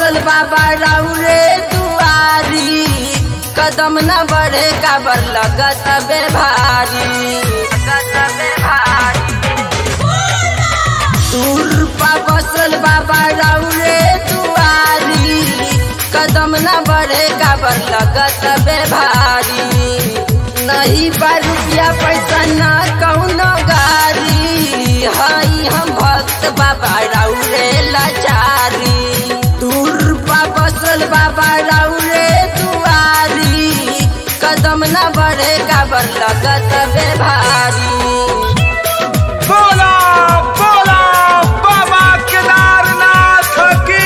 बसल बाबा राउरे दुआरी कदम न बढ़े काबर लगत बे भारी लगत बे भारी दूर पा बसल बाबा राउरे दुआरी कदम न बढ़े काबर लगत बे भारी नहीं बा रुपया पैसा न कौनो गारी हई हम भक्त बाबा राउरे लाचारी दूर पा बसल बाबा राउरे दुआरी कदम न बढ़े काबर लगत बे भारी बोला बोला बाबा केदारनाथ की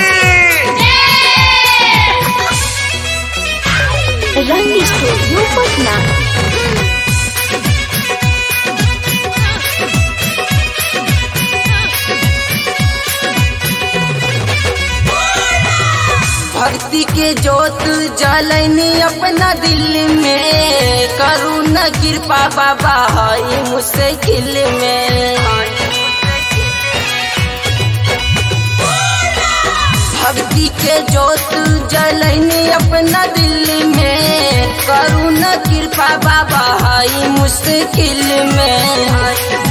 रंग स्टूडियो पटना भक्ति के जोत जलनी अपना दिल में करू न कृपा बाबा हई मुश्किल में भक्ति के जोत जलनी अपना दिल में करू न कृपा बाबा हई मुश्किल में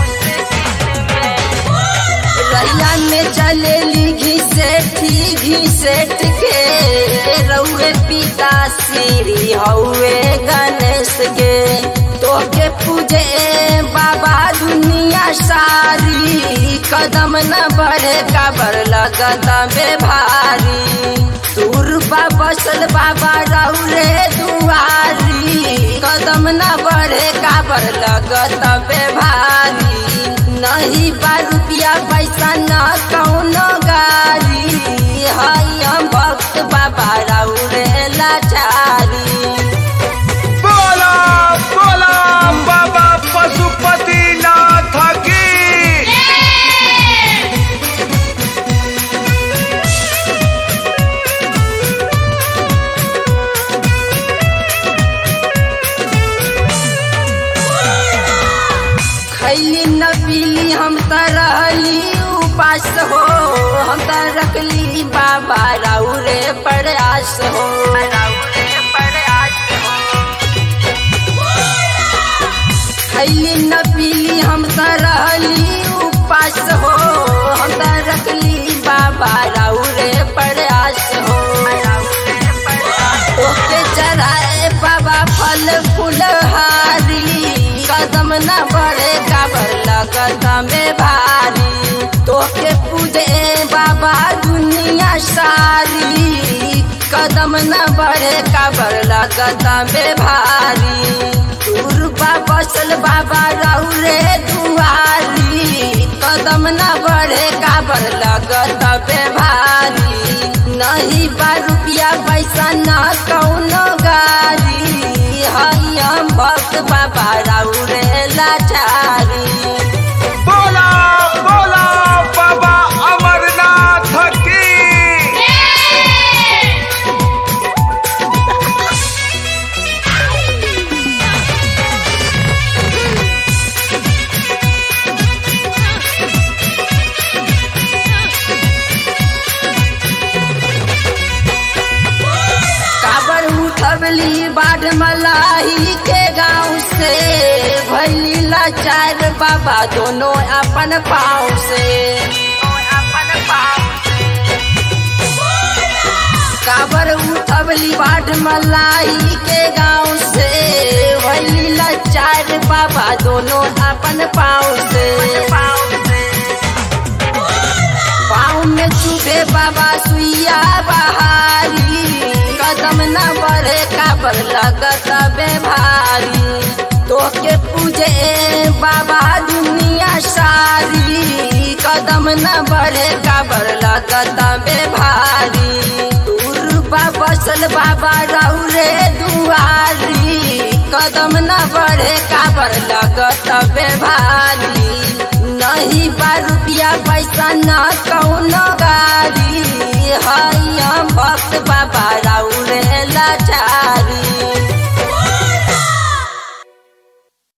रैया में चलेली घिसेठी घिसेट के रउए पिता श्री हउए गणेश के तोके पूजे बाबा दुनिया सारी कदम न बढ़े काबर लगत बे भारी दूरबा बसल बाबा रउरे दुआरी कदम न बढ़े काबर लगत बे भारी नहीं बा रुपया पैसा न कौनो गारी हई हम भक्त बाबा राउरे लाचारी बोला बोला बाबा पशुपति नाथ की खैली न पीली हम त रहली उपास हो हम त रखली बाबा राउरे प्रयास हो राउरे प्रयास हो खैली न पीली हम त रहली उपास हो हम त रखली बाबा राउरे प्रयास हो ओके चढ़ाए बाबा फल फूलहारी कदम न बढ़े काबर लगत में भारी तोके पूजे बाबा दुनिया सारी कदम न बढ़े काबर लगत में भारी दूरबा बसल बाबा रउरे दुआरी कदम न बढ़े काबर लगत बे भारी नहीं बा रुपया पैसा न कौनो गारी हई हम भक्त बाबा रउरे लाचारी बोला बोला बाबा अमरनाथ की काबर उठबली बाढ़ मलाही के गाँव से भैली लाचार बाबा दोनों अपन पाँव से काबर उठबली बाढ़ मलाही के गाँव से भैली लाचार बाबा दोनों अपन पाँव से पाँव में चुभे बाबा सुइया बहारी कदम न बढ़े काबर लगत बे भारी तोके पूजे बाबा दुनिया सारी कदम न बढ़े काबर लगत बे भारी दूरबा बसल बाबा रउरे दुआरी कदम न बढ़े काबर लगत बे भारी नहीं बा रुपया पैसा न कौनो गारी हई हम भक्त बाबा